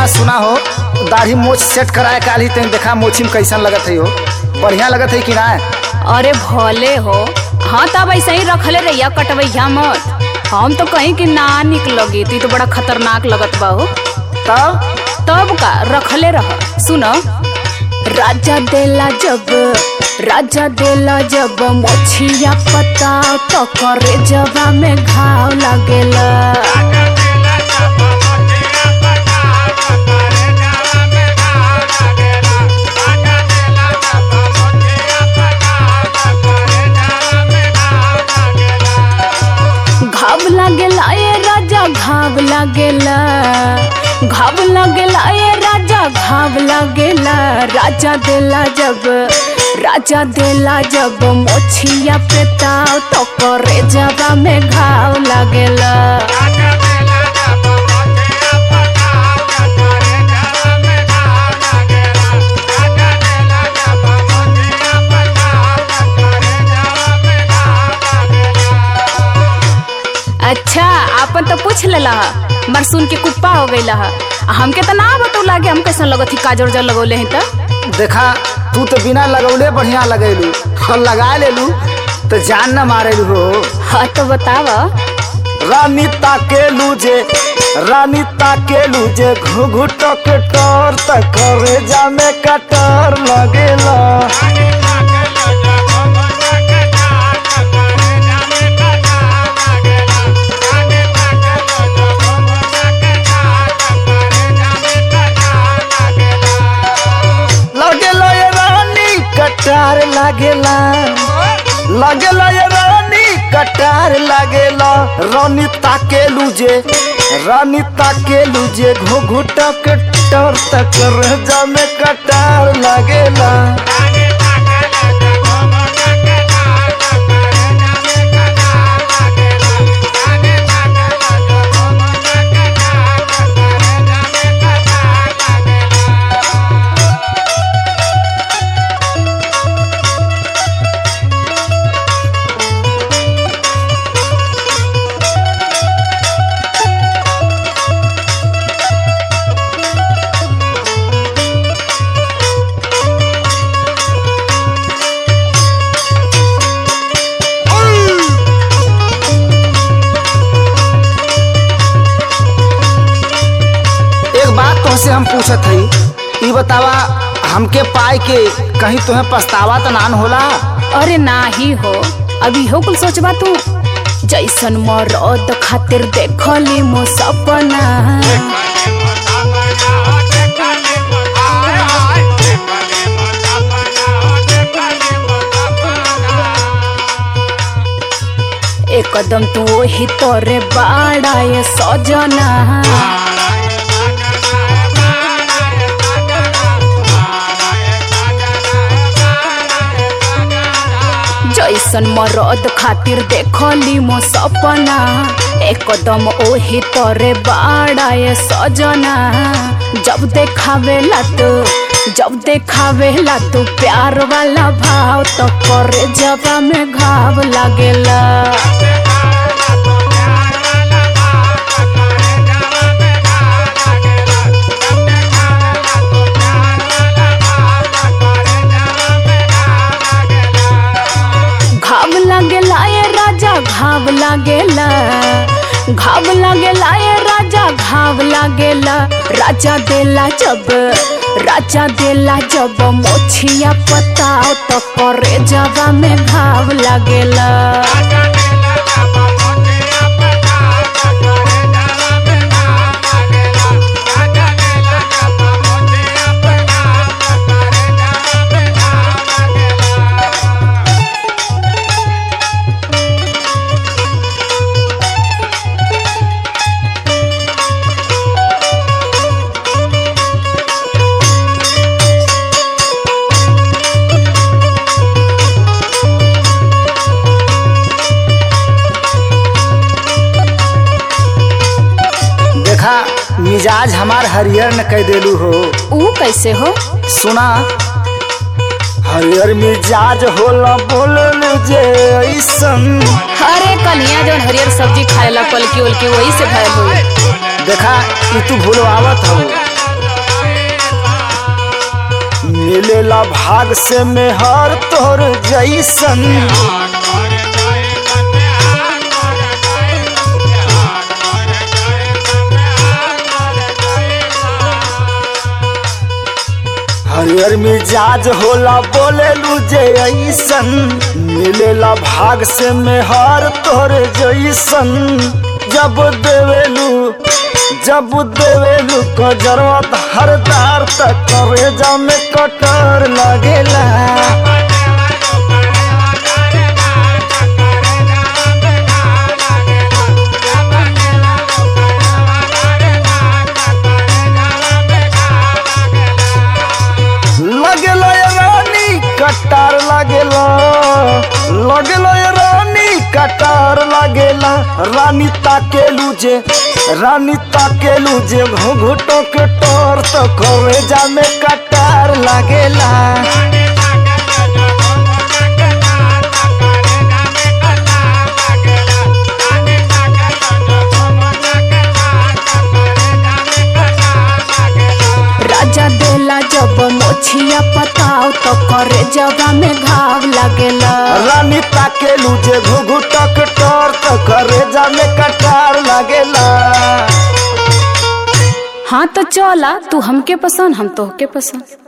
बात सुना हो दाढ़ी मोछ सेट कराए काली तेन देखा मोछी में कैसन लगत है हो बढ़िया लगत है कि ना अरे भले हो हाँ तब ऐसे ही रखले रहिया कटवैया मत हम तो कहीं कि ना निक लगी ती तो बड़ा खतरनाक लगत बा हो तब तब का रखले रह सुनो राजा देला जब राजा देला जब मोछिया पता तो करे जबा में घाव लागेला घाव लागेला ए राजा घाव लागेला घाव लागेला ए राजा घाव लागेला राजा देला जब राजा देला जब मोछिया पे ताव तो करे जबा में घाव लागेला अच्छा आपन तो पूछ लेला ह मर सुन के कुप्पा हो गईला ह आ हमके तो ना बतौ लागे हम कैसन लगत ही काजर उजर लगौले हैं तो देखा तू तो बिना लगौले बढ़िया लगेलू और लगा लेलू तो जान न मारेलू हो हाँ तो बतावा रानी ताकेलू जे रानी ताकेलू जे घुघुट के टोर त करे जामे कटर लगेला लगेला ये रानी कटार लागेला लगेला ये रानी कटार लागेला रानी ताकेलू जे रानी ताकेलू जे घुघुट के टोर त करे जामे कटार लागेला एक बात तुमसे हम पूछत हई ई बतावा हमके पाए के कहीं तुम्हें पछतावा तो नान होला अरे ना ही हो अभी हो कुल सोचबा तू जैसन मरद खातिर देखली मो सपना एकदम तू वही तोरे बाड़ा ये सजना जैसन मरद खातिर देखली मो सपना एकदम ओही तोरे बाड़ा ये सजना जब देखावेला तू जब देखावेला तू प्यार वाला भाव तो करे जबा में घाव लागेला घाव लागेला ये राजा घाव लागेला घाव लागेला ये राजा घाव लागेला राजा देला जब राजा देला जब मोछिया पताओ तो करे जबा में घाव लागेला देखा मिजाज हमार हरियर न कह देलू हो ऊ कैसे हो सुना हरियर मिजाज होला बोललू जे ऐसन अरे कलिया जौन हरियर सब्जी खाएला पलकी उलकी वही से भयल हो देखा ई तू भूलवावत हो मिलेला भाग से मेहर तोर जैसन हरियर मिजाज होला बोले जे ऐसन मिलेला भाग से मेहर तोर जैसन जब देवेलू जब देवेलू को जरूरत हरदार तक करे जा में कटर लगेला लगेला ये रानी कटार लगेला लगेला ये रानी कटार लगेला रानी ताकेलू जे रानी ताकेलू जे घुघुटो के टोर तो करे जा में कटार लगेला राजा देला जब मोछिया पताव तो करे जगह में घाव लगेला रानी ताकेलू जे घुघुटो के टोर तो करे जा में कटार लगेला हाँ तो चला तू हमके पसंद हम तोहके पसंद